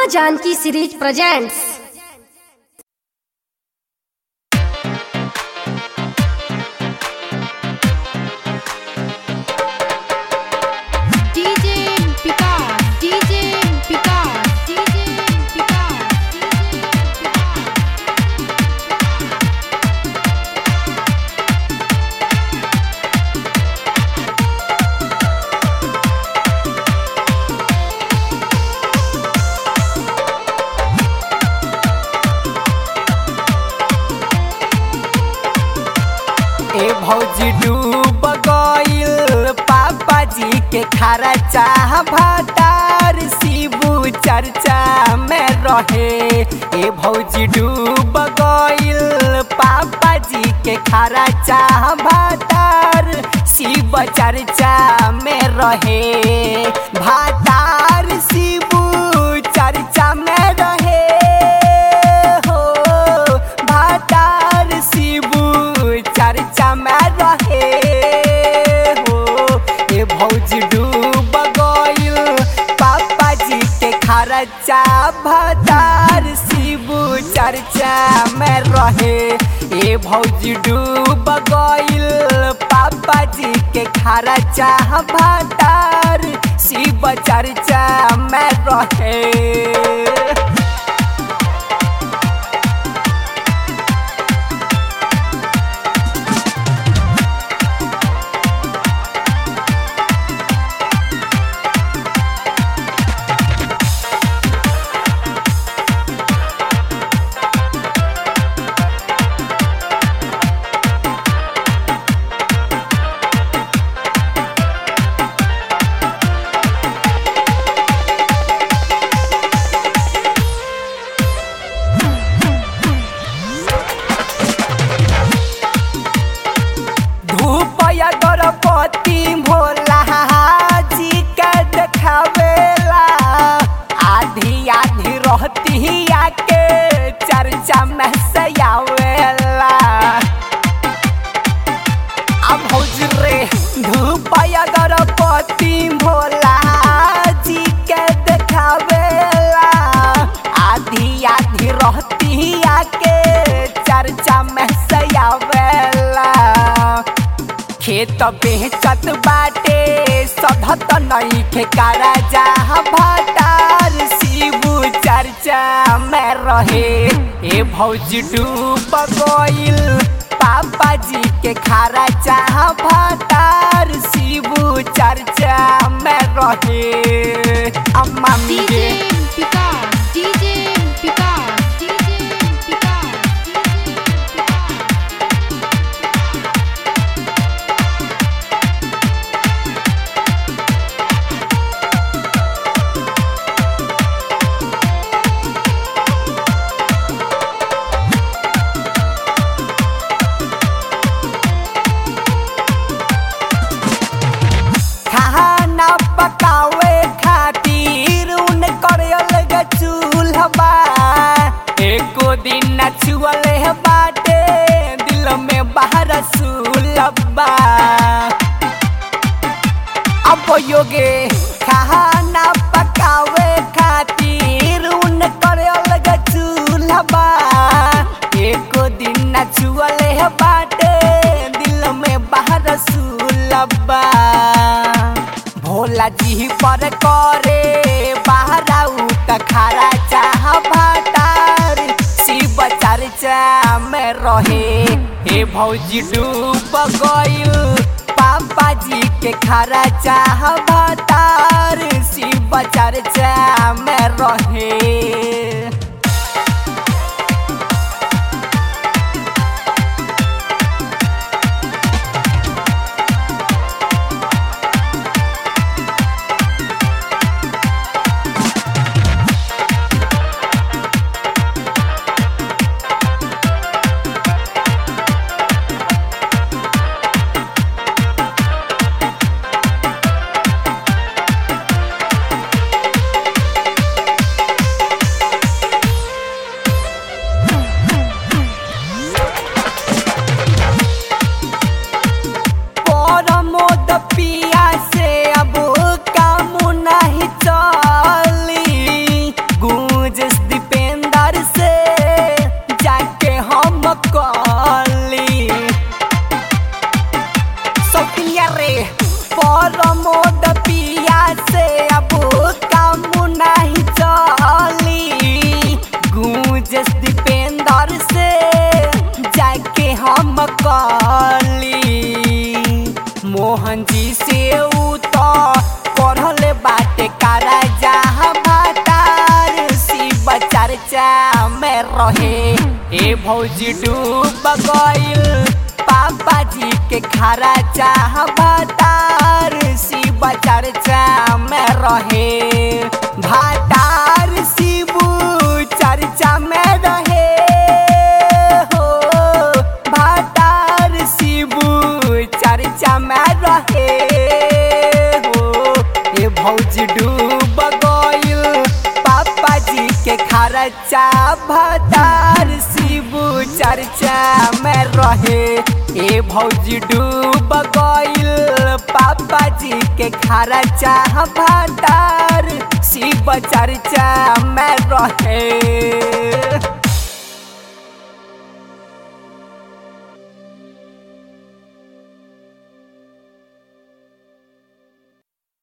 Janaki series presents DJ Picard, DJ Picard, DJ Picard, DJ Picard. ए भौजी डूब गइल पापा जी के खारा चाह भातार शिबू चर्चा में रहे ए भौजी डूब गइल पापा जी के खारा चाह भातार शिव चर्चा में रहे भातार शिबू चर्चा में रहे हो भातार शिबू चर्चा में रहे हो ए भौजी डूब गइल पापा जी के खर्चा भातार शिबू चर्चा में रहे ए भौजी डूब गइल पापा जी के खर्चा भातार शिव चर्चा में रहे धूप या गणपति भोला जी के देखावेला आधी आधी रहती आके चर्चा में से आवेला अब भौज रे धूप या गणपति भोला जी के देखावेला आधी आधी रहती आके चर्चा में से आवेला खेत बेचत बाटे सधत नहीं खेकारा जा भातार शिबू चर्चा में रहे ए भौजी डूब गइल पापा जी के खारा चाह भातार शिबू चर्चा में रहे अम्मा DJ गे Picard, DJ Picard, DJ Picard, DJ Picard. खाना पकावे खातिर उन करे अलग चूल्हा एको दिन न छुअले बाटे दिल में बाहर सुलबा अब योगे खाना पकावे खातिर उन करे अलग चूल्हा एको दिन न छुअले बाटे दिल में बाहर सुलबा भोला जी पर करे बाहर त खारा चाह भातार शिव चर्चा में रहे हे भौजी डूब गइल पापा जी के खारा चाह भातार शिव चर्चा में रहे रहे ए भौजी डूब गइल पापा जी के खरा चाह भातार शिव चर्चा में रहे भातार शिव चर्चा में रहे हो भातार शिव चर्चा में रहे हो ए भौजी डूब गइल पापा जी के खर्चा भातार शिव चर्चा में रहे ए भौजी डूब गइल पापा जी के खर्चा भातार शिव चर्चा में रहे